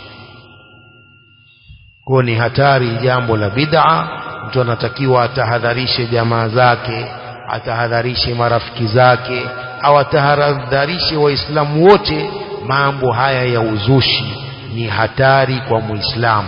kwa ni hatari jambo la bid'a mtu anatakiwa atahadharishe jamaa zake atahadharishe marafiki zake au atahadharishe waislamu wote mambo haya ya uzushi ni hatari kwa muislamu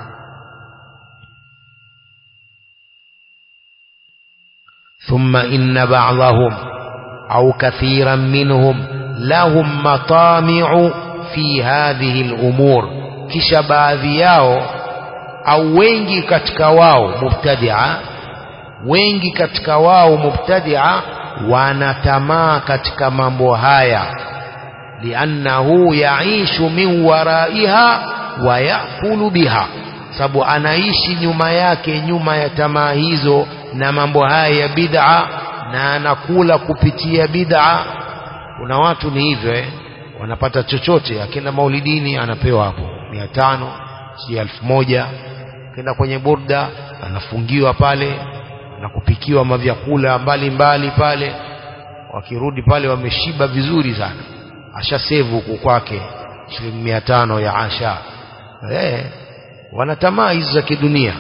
ثم إن بعضهم أو كثيرا منهم لهم مطامع في هذه الأمور كش baadhi yao au wengi katika wao mubtadia wengi katika wao mubtadia wanatamaa katika mambo haya liannahu yaishu min waraiha wa yakulu biha sababu anaishi nyuma yake nyuma ya tamaa hizo na mambo haya ya bid'a na anakula kupitia bid'a kuna watu ni hivyo eh? wanapata chochote akienda maulidini anapewa hapo mia tano si elfu moja kenda kwenye burda anafungiwa pale na kupikiwa mavyakula mbalimbali pale wakirudi pale wameshiba vizuri sana ashasevu huku kwake shilingi mia tano ya asha eh, wana tamaa hizo za kidunia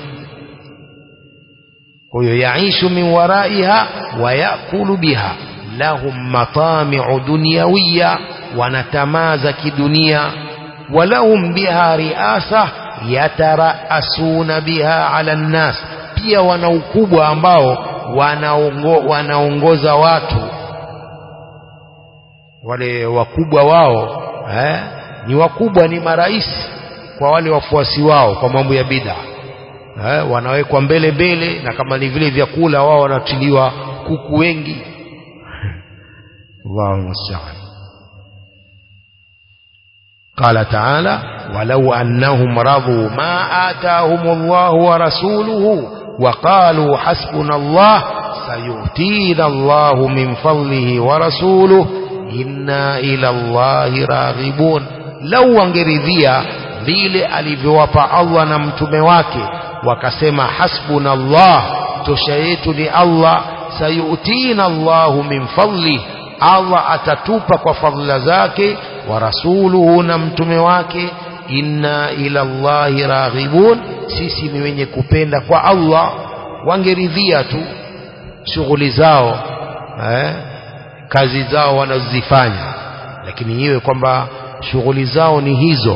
kwa hiyo yaishu min waraiha wa yakulu biha lahum matami'u dunyawiya wana tamaa za kidunia walahum biha riasa yataraasuna biha ala nnas pia wana ukubwa ambao wanaongo, wanaongoza watu wale wakubwa wao eh, ni wakubwa ni marais kwa wale wafuasi wao kwa mambo ya bid'a eh, wanawekwa mbele mbele na kama ni vile vyakula wao wanatiliwa kuku wengi Allahu musta'an قال تعالى ولو أنهم رضوا ما آتاهم الله ورسوله وقالوا حسبنا الله سيؤتينا الله من فضله ورسوله إنا إلى الله راغبون لو wangeridhia vile alivyowapa Allah na mtume wake wakasema hasbuna Allah tosha yetu ni Allah sayutina Allahu min fadli Allah atatupa kwa fadhila zake wa rasuluhu na mtume wake inna ila Allahi raghibun sisi ni wenye kupenda kwa Allah wangeridhia tu shughuli zao eh, kazi zao wanazifanya lakini iwe kwamba shughuli zao ni hizo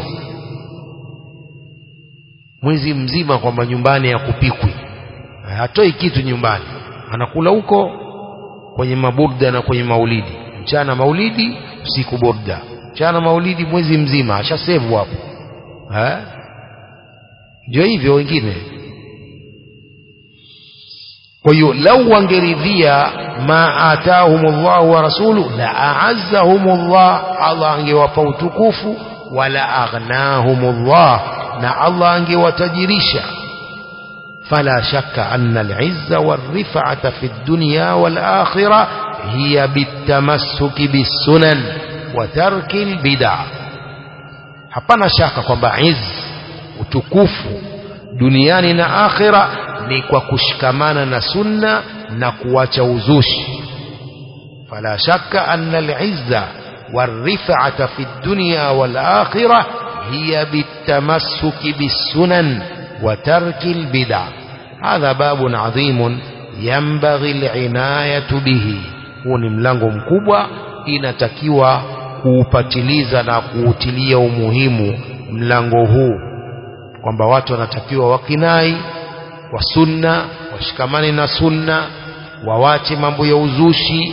mwezi mzima kwamba nyumbani ya kupikwi hatoi kitu nyumbani anakula huko kwenye maburda na kwenye maulidi mchana maulidi usiku burda mchana maulidi mwezi mzima ashasevu hapo eh ndio hivyo wengine kwa hiyo lau wangeridhia ma atahumullahu wa rasulu la a'azzahumullah Allah angewapa utukufu wala aghnahumullah na Allah angewatajirisha فلا شك أن العزة والرفعة في الدنيا والآخرة هي بالتمسك بالسنن وترك البدع hapana shaka kwamba iz utukufu duniani na akhira ni kwa kushikamana na sunna na kuacha uzushi fala shakka anna al-izza والرفعة في الدنيا والآخرة هي بالتمسك بالسنن وترك البدع هذا باب عظيم ينبغي العناية به huu ni mlango mkubwa inatakiwa kuupatiliza na kuutilia umuhimu mlango huu kwamba watu wanatakiwa wakinai wa sunna washikamane na sunna wawache mambo ya uzushi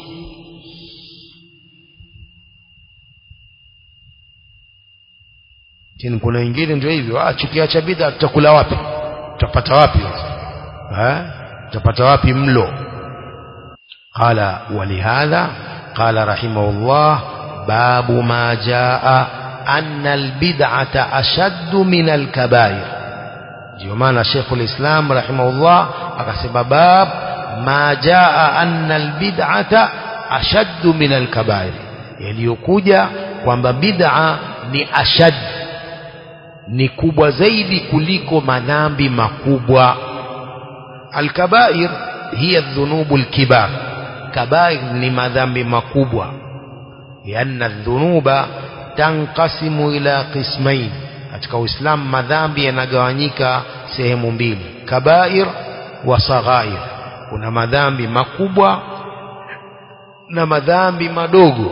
lakini kuna wengine ndio hivyo ah chukiacha bid'a tutakula wapi tutapata wapi eh tutapata wapi mlo qala walihadha qala rahimahullah babu ma jaa anna albid'ata ashaddu min alkabair ndio maana Sheikh ulislam rahimahullah akasema bab ma jaa anna albid'ata ashaddu min alkabair yaliyokuja kwamba bid'a ni ashaddu ni kubwa zaidi kuliko madhambi makubwa alkabair hiya dhunubu alkibar kabair ni madhambi makubwa lianna dhunuba tanqasimu ila qismain katika uislamu madhambi yanagawanyika sehemu mbili kabair wa saghair kuna madhambi makubwa na madhambi madogo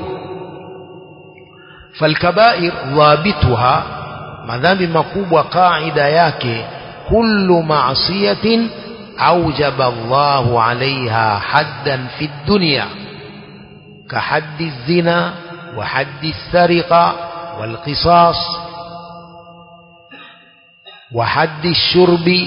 falkabair dhabituha madhambi makubwa kaida yake kullu ma'siyatin awjaba Allahu 'alayha haddan fi dunya ka haddi zina wa haddi sariqa wal qisas wa haddi shurbi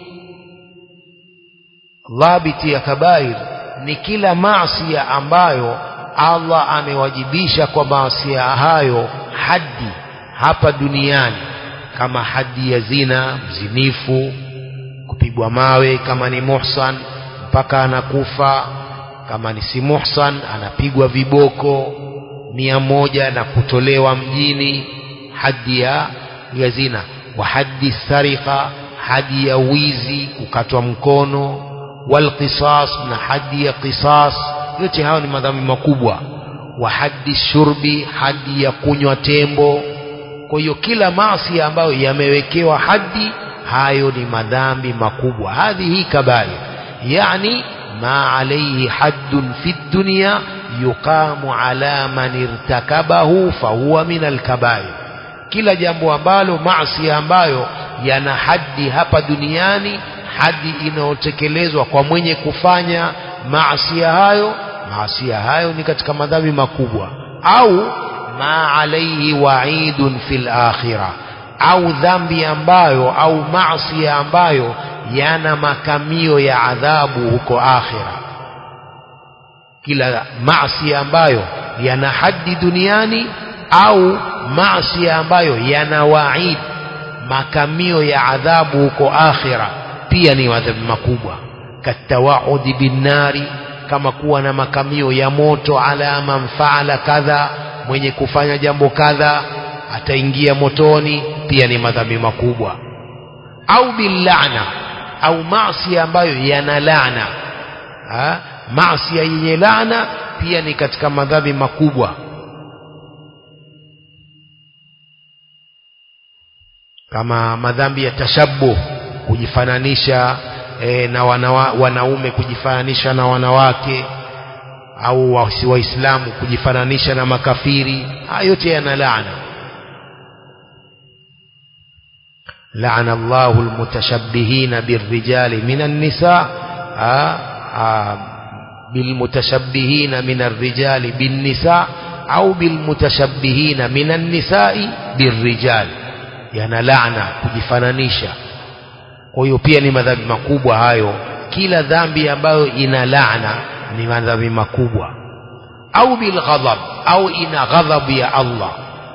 dhabiti ya kabair ni kila maasiya ambayo Allah amewajibisha kwa maasiya hayo haddi hapa duniani kama hadi ya zina mzinifu kupigwa mawe kama ni muhsan mpaka anakufa kama ni si muhsan anapigwa viboko mia moja na kutolewa mjini hadi ya, ya zina wa hadi sarika hadi ya wizi kukatwa mkono wal qisas na hadi ya qisas yote hayo ni madhambi makubwa wa hadi shurbi hadi ya kunywa tembo kwa hiyo kila maasi ambayo yamewekewa hadi hayo ni madhambi makubwa hadhihi kabair yani ma alayhi haddun fi dunya yuqamu ala man irtakabahu fahuwa min alkabair kila jambo ambalo maasi ambayo yana hadi hapa duniani hadi inayotekelezwa kwa mwenye kufanya maasi hayo maasi hayo ni katika madhambi makubwa au ma alayhi wa'idun fil akhirah au dhambi ambayo au maasi ambayo yana makamio ya adhabu huko akhira kila maasi ambayo yana haddi duniani au maasi ambayo yana waid makamio ya adhabu huko akhira pia ni madhambi makubwa katawaudi binnari kama kuwa na makamio ya moto ala man faala kadha mwenye kufanya jambo kadha ataingia motoni pia ni madhambi makubwa au billana au maasi ambayo yana laana maasi yenye laana pia ni katika madhambi makubwa kama madhambi ya tashabuh kujifananisha e, na wanawa, wanaume kujifananisha na wanawake au waislamu kujifananisha na makafiri haya yote yana laana لعن الله المتشبهين بالرجال من النساء آآ آآ بالمتشبهين من الرجال بالنساء أو بالمتشبهين من النساء بالرجال yana laana kujifananisha kwa hiyo pia ni madhambi makubwa hayo kila dhambi ambayo ina laana ni madhambi makubwa au bilghadhab au ina ghadhabu ya Allah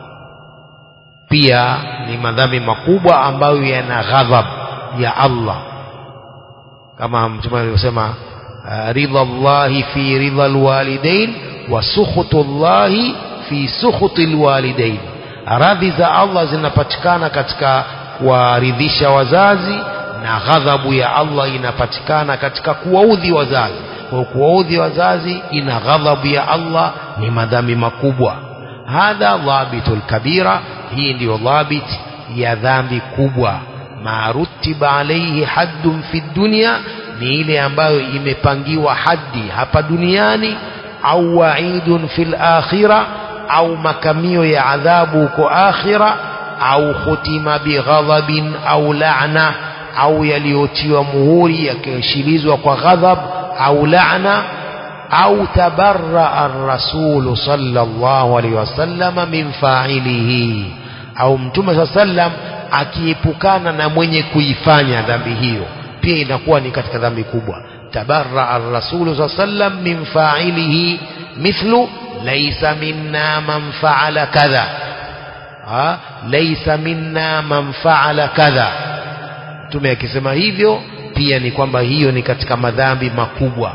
pia ni madhambi makubwa ambayo yana ghadhab ya Allah kama mtume alivyosema ridha Allahi fi ridha alwalidain wa sukhutu Allahi fi sukhuti alwalidain radhi za Allah zinapatikana katika kuwaridhisha wazazi na ghadhabu ya Allah inapatikana katika kuwaudhi wazazi kwa kuwaudhi wazazi ina ghadhabu ya Allah ni madhambi makubwa hadha dhabitul kabira hii ndiyo dhabit ya dhambi kubwa marutiba alaihi haddun fi dunya ni ile ambayo imepangiwa haddi hapa duniani au waidun fil akhira au makamio ya adhabu huko akhira au khutima bighadhabin au la'na au yaliyotiwa muhuri yakiashilizwa kwa ghadhab au la'na au tabarra ar-rasul sallallahu alaihi wasallam min fa'ilihi au mtume sallam akiepukana na mwenye kuifanya dhambi hiyo pia inakuwa ni katika dhambi kubwa tabarra ar-rasul sallam min fa'ilihi mithlu laysa minna man fa'ala kadha ha laysa minna man fa'ala kadha mtume akisema hivyo pia ni kwamba hiyo ni katika madhambi makubwa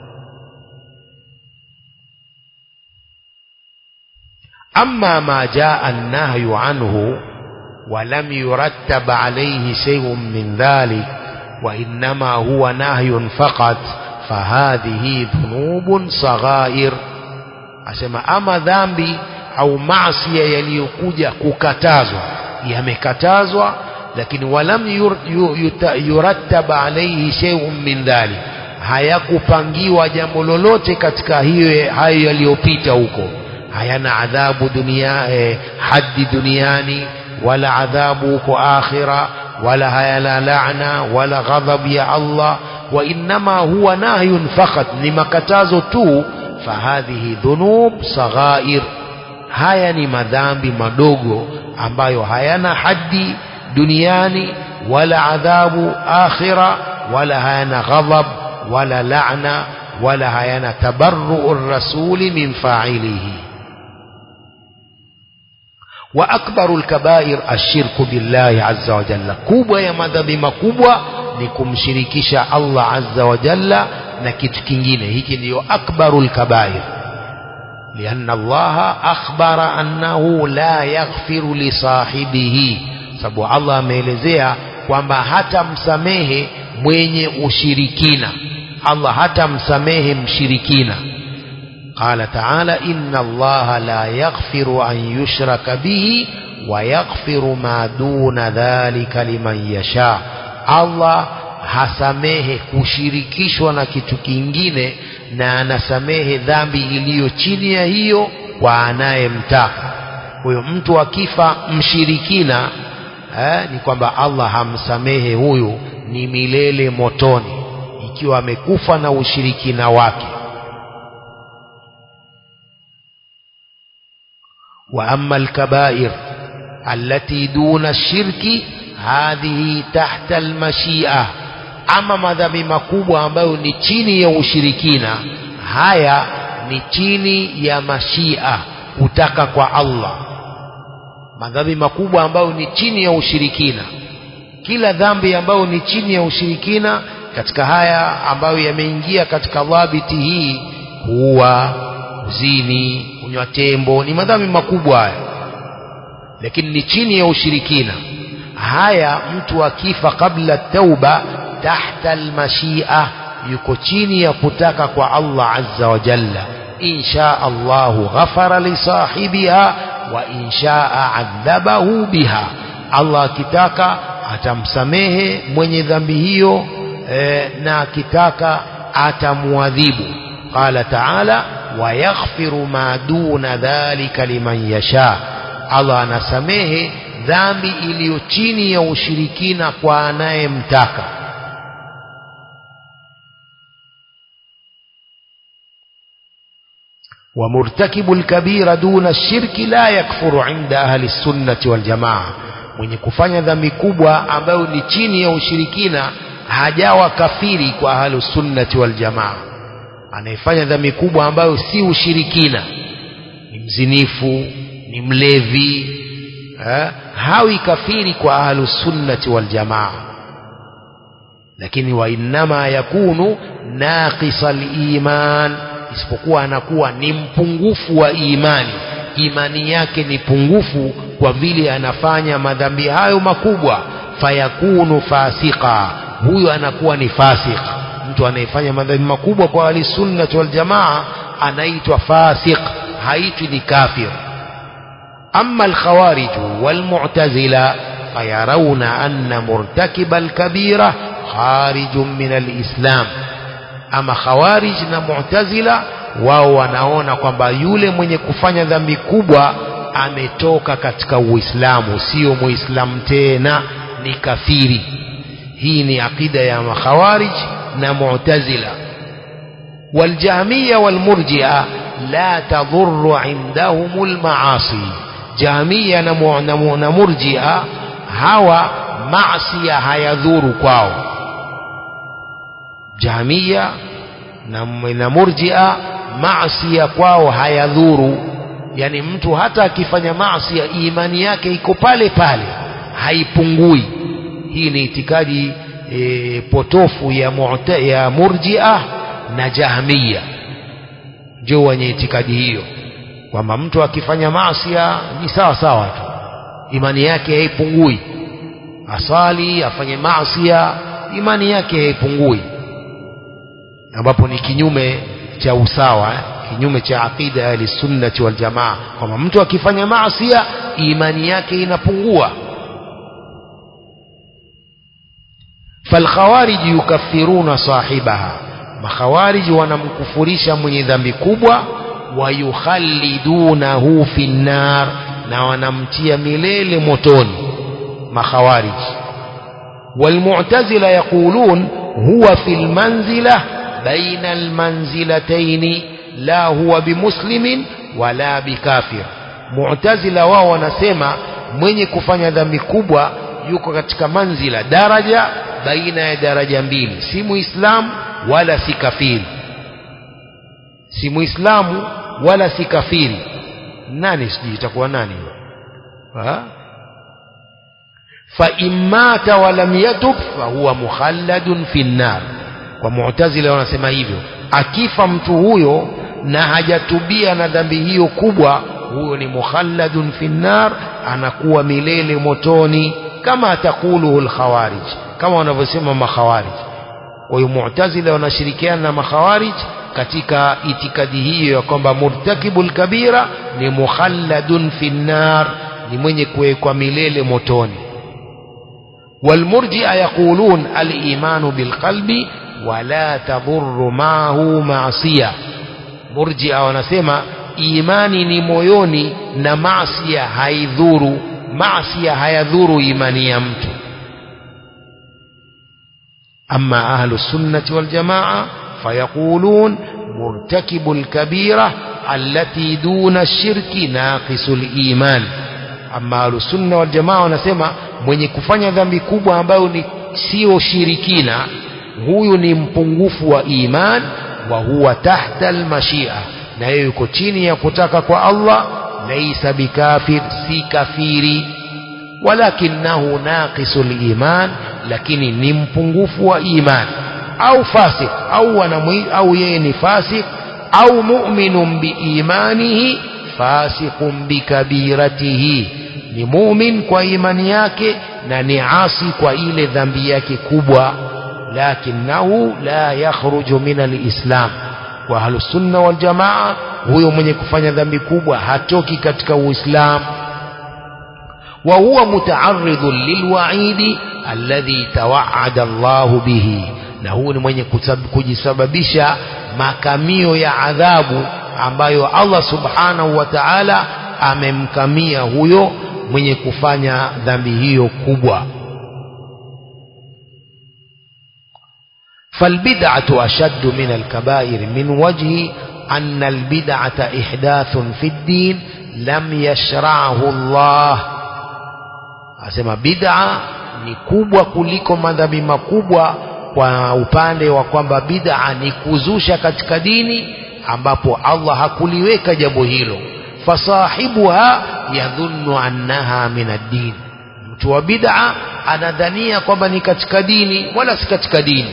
أما ما جاء النهي عنه ولم يرتب عليه شيء من ذلك وإنما هو نهي فقط فهذه ذنوب صغائر asema ama dhambi au maasiya yaliyokuja kukatazwa yamekatazwa lakini walam yur, yurattab alayhi shay'un min dhalik hayakupangiwa jambo lolote katika hiyo hayo yaliyopita huko hayana adhabu dunia eh, haddi duniani wala adhabu huko akhira wala hayana laana wala ghadhab ya Allah wa innama huwa nahyun fakat ni makatazo tu fahadhihi dhunub saghair haya ni madhambi madogo ambayo hayana haddi duniani wala adhabu akhira wala hayana ghadhab wala laana wala hayana tabarru rasuli min fa'ilihi وأكبر الكبائر الشرك بالله عز وجل كوبا يا مذهب مكوبا ni kumshirikisha Allah azza wa jalla na kitu kingine hiki ndiyo akbarul kabair lianna Allah akhbara annahu la yaghfiru li sahibihi sababu Allah ameelezea kwamba hata msamehe mwenye ushirikina Allah hata msamehe mshirikina قال تعالى إن الله لا يغفر أن يشرك به ويغفر ما دون ذلك لمن يشاء الله hasamehe kushirikishwa na kitu kingine na anasamehe dhambi iliyo chini ya hiyo kwa anayemtaka huyo mtu akifa mshirikina eh, ni kwamba Allah hamsamehe huyu ni milele motoni ikiwa amekufa na ushirikina wake وأما الكبائر التي دون الشرك هذه تحت المشيئة أما madhambi makubwa ambayo ni chini ya ushirikina haya ni chini ya mashia kutaka kwa Allah madhambi makubwa ambayo ni chini ya ushirikina kila dhambi ambayo ni chini ya ushirikina katika haya ambayo yameingia katika dhabiti hii huwa kuzini kunywa tembo ni madhambi makubwa haya lakini ni chini ya ushirikina haya mtu akifa kabla tauba tahta almashia yuko chini ya kutaka kwa Allah azza wa jalla insha Allahu ghafara li sahibiha wa inshaa adhabahu biha Allah akitaka atamsamehe mwenye dhambi hiyo e, na akitaka atamuadhibu qala ta'ala wayaghfiru ma duna dhalika liman yasha Allah anasamehe dhambi iliyo chini ya ushirikina kwa anayemtaka ومرتكب الكبير دون الشرك لا يكفر عند أهل السنة والجماعة mwenye kufanya dhambi kubwa ambayo ni chini ya ushirikina hajawa kafiri kwa ahlusunnati waljamaa anayefanya dhambi kubwa ambayo si ushirikina ni mzinifu ni mlevi eh, hawi kafiri kwa ahlusunnati waljamaa lakini wainama yakunu naqisa liman isipokuwa anakuwa ni mpungufu wa imani imani yake ni pungufu kwa vile anafanya madhambi hayo makubwa fayakunu fasika huyo anakuwa ni fasik mtu anayefanya madhambi makubwa kwa ahlisunnati waljamaa anaitwa fasik haitwi ni kafir أما الخوارج والمعتزلة فيرون أن مرتكب الكبيرة خارج من الإسلام أما خوارج ومعتزلة wao wanaona kwamba yule mwenye kufanya dhambi kubwa ametoka katika uislamu sio muislamu tena ni kafiri hii ni aqida ya makhawarij na mu'tazila waljahmiya walmurjia la tadhurru indahum almaasi jahmiya na, mu, na, mu, na murjia hawa maasiya hayadhuru kwao jahmiya na, na murjia maasiya kwao hayadhuru yani mtu hata akifanya maasiya imani yake iko pale pale haipungui hii ni itikadi e, potofu ya, mu'ta, ya murjia na jahmiya ndio wenye itikadi hiyo kwamba mtu akifanya maasia ni sawa sawa tu imani yake haipungui asali afanye maasia imani yake haipungui ambapo ni kinyume cha usawa eh? kinyume cha aqida ya sunnati wal jamaa kwamba mtu akifanya maasia imani yake inapungua falkhawariji yukaffiruna sahibaha makhawariji wanamkufurisha mwenye dhambi kubwa wayukhallidunahu fi nnar na wanamtia milele motoni makhawariji walmu'tazila yaqulun huwa fi lmanzila baina almanzilataini la huwa bimuslimin wala bikafir mu'tazila wao wanasema mwenye kufanya dhambi kubwa yuko katika manzila daraja baina ya daraja mbili si muislamu wala si kafiri si muislamu wala si kafiri nani sijui itakuwa nani ha fa immata wa lam yatub fa huwa mukhalladun fi nnar kwa mu'tazila wanasema hivyo akifa mtu huyo na hajatubia na dhambi hiyo kubwa huyo ni mukhalladun fi nnar anakuwa milele motoni kama takuluhu alkhawarij kama wanavyosema makhawarij kwa hiyo mu'tazila wanashirikiana na makhawarij katika itikadi hiyo ya kwamba murtakibul kabira ni mukhalladun fi nnar ni mwenye kuwekwa milele motoni والمرجئة يقولون الإيمان بالقلب ولا تضر معه معصية مرجئة wanasema imani ni moyoni na maasiya haidhuru maasiya hayadhuru imani ya mtu أما أهل السنة والجماعة فيقولون مرتكب الكبيرة التي دون الشرك ناقص الإيمان أما أهل السنة والجماعة wanasema mwenye kufanya dhambi kubwa ambayo ni sio shirikina huyu ni mpungufu wa iman wa huwa tahta almashia na yeye yuko chini ya kutaka kwa Allah laisa bikafir si kafiri walakinahu naqisul iman lakini ni mpungufu wa iman au fasik au wanamwi, au yeye ni fasik au mu'minun biimanihi fasiqun bikabiratihi ni mumin kwa imani yake na ni asi kwa ile dhambi yake kubwa lakinahu la yakhruju min alislam kwa ahlusunna waljamaa huyo mwenye kufanya dhambi kubwa hatoki katika uislamu وهو متعرض للوعيد الذي توعد الله به na huu ni mwenye kujisababisha makamio ya adhabu ambayo Allah subhanahu wa ta'ala amemkamia huyo mwenye kufanya dhambi hiyo kubwa فالبدعة أشد من الكبائر من وجه أن البدعة إحداث في الدين لم يشرعه الله asema bid'a ni kubwa kuliko madhambi makubwa kwa upande wa kwamba bid'a ni kuzusha katika dini ambapo Allah hakuliweka jambo hilo fasahibuha yadhunnu annaha min ad-din mtu wa bid'a anadhania kwamba ni katika dini wala si katika dini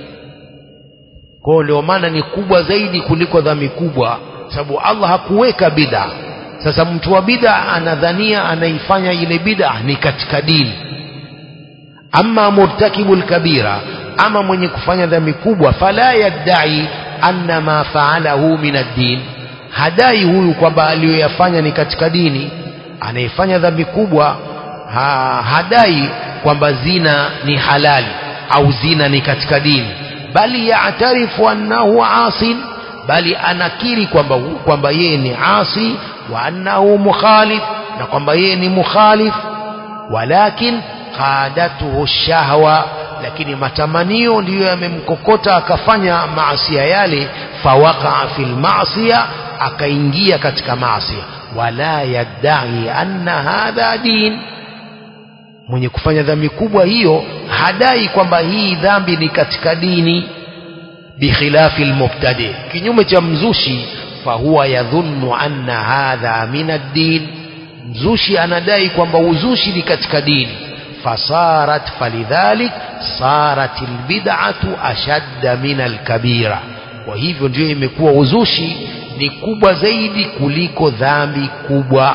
kwa ndio maana ni kubwa zaidi kuliko dhambi kubwa sababu Allah hakuweka bid'a sasa mtu wa bid'a anadhania anaifanya ile bid'a ni katika dini ama murtakibul kabira ama mwenye kufanya dhambi kubwa fala yaddai anna ma faalahu min ad-din hadai huyu kwamba aliyoyafanya ni katika dini anayefanya dhambi kubwa ha, hadai kwamba zina ni halali au zina ni katika dini bali yaatarifu annahu asin bali anakiri kwamba kwamba yeye ni asi wa annahu mukhalif na kwamba yeye ni mukhalif walakin qadatuhu shahwa lakini matamanio ndiyo yamemkokota akafanya maasia yale fawaqa fil maasiya akaingia katika maasia wala yaddai anna hadha din mwenye kufanya dhambi kubwa hiyo hadai kwamba hii dhambi ni katika dini bikhilafi almubtadi kinyume cha mzushi fahuwa yadhunnu anna hadha min ad-din mzushi anadai kwamba uzushi ni katika dini fasarat falidhalik sarat albid'atu ashadda min alkabira kwa hivyo ndio imekuwa uzushi ni kubwa zaidi kuliko dhambi kubwa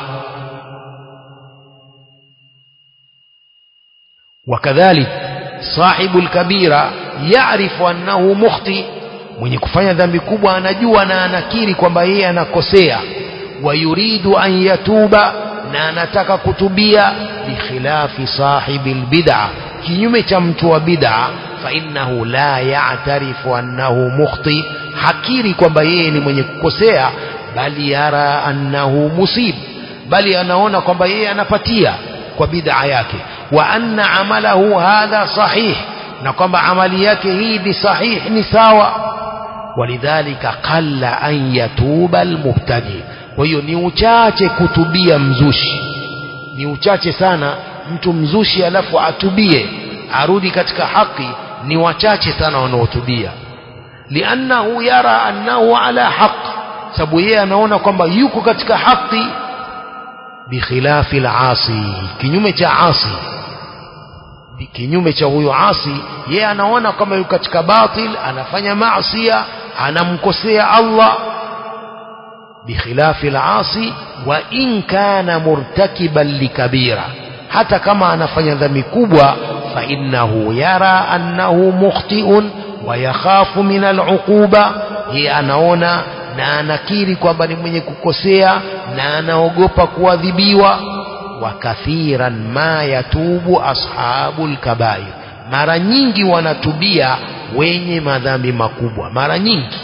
wakadhalik sahibu alkabira yaarifu annahu mukhti mwenye kufanya dhambi kubwa anajua na anakiri kwamba yeye anakosea wayuridu an yatuba na anataka kutubia bikhilafi sahibi albid'a kinyume cha mtu wa bid'a fa innahu la ya'tarifu annahu mukhti hakiri kwamba yeye ni mwenye kukosea bali yara annahu musib bali anaona kwamba yeye anapatia kwa bid'a yake wa anna amalahu hadha sahih na kwamba amali yake hii ni sahih ni sawa walidhalika qalla an yatuba almubtadi kwa hiyo ni uchache kutubia mzushi ni uchache sana mtu mzushi alafu atubie arudi katika haki ni wachache sana wanaotubia liannahu yara annahu ala haq sababu yeye anaona kwamba yuko katika haki bikhilafi alasi kinyume cha asi kinyume cha huyo asi yeye anaona kama yuko katika batil anafanya maasiya anamkosea Allah bikhilafi alasi wa in kana murtakiban likabira hata kama anafanya dhambi kubwa fa innahu yara annahu mukhtiun wa yakhafu min aluquba yeye anaona na anakiri kwamba ni mwenye kukosea na anaogopa kuadhibiwa wa kathiran ma yatubu ashabu lkabair mara nyingi wanatubia wenye madhambi makubwa mara nyingi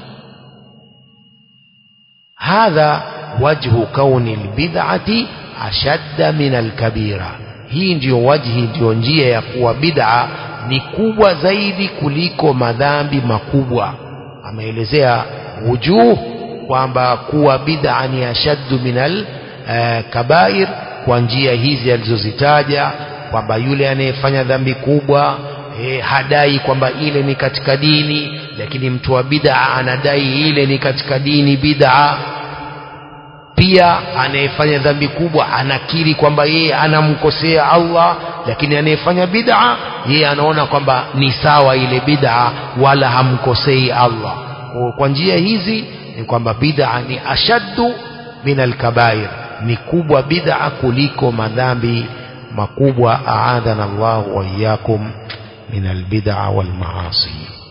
hadha wajhu kauni lbid'ati ashadda min alkabira hii ndiyo wajhi ndiyo njia ya kuwa bid'a ni kubwa zaidi kuliko madhambi makubwa ameelezea wujuh kwamba kuwa bid'a ni ashaddu min alkabair kwa njia hizi alizozitaja kwamba yule anayefanya dhambi kubwa e, hadai kwamba ile ni katika dini lakini mtu wa bid'a anadai ile ni katika dini bid'a pia anayefanya dhambi kubwa anakiri kwamba yeye anamkosea Allah lakini anayefanya bid'a yeye anaona kwamba ni sawa ile bid'a wala hamkosei Allah kwa njia hizi ni kwamba bid'a ni ashaddu min alkabair ni kubwa bid'a kuliko madhambi makubwa aadhana Allah wa iyyakum min albid'a wal maasi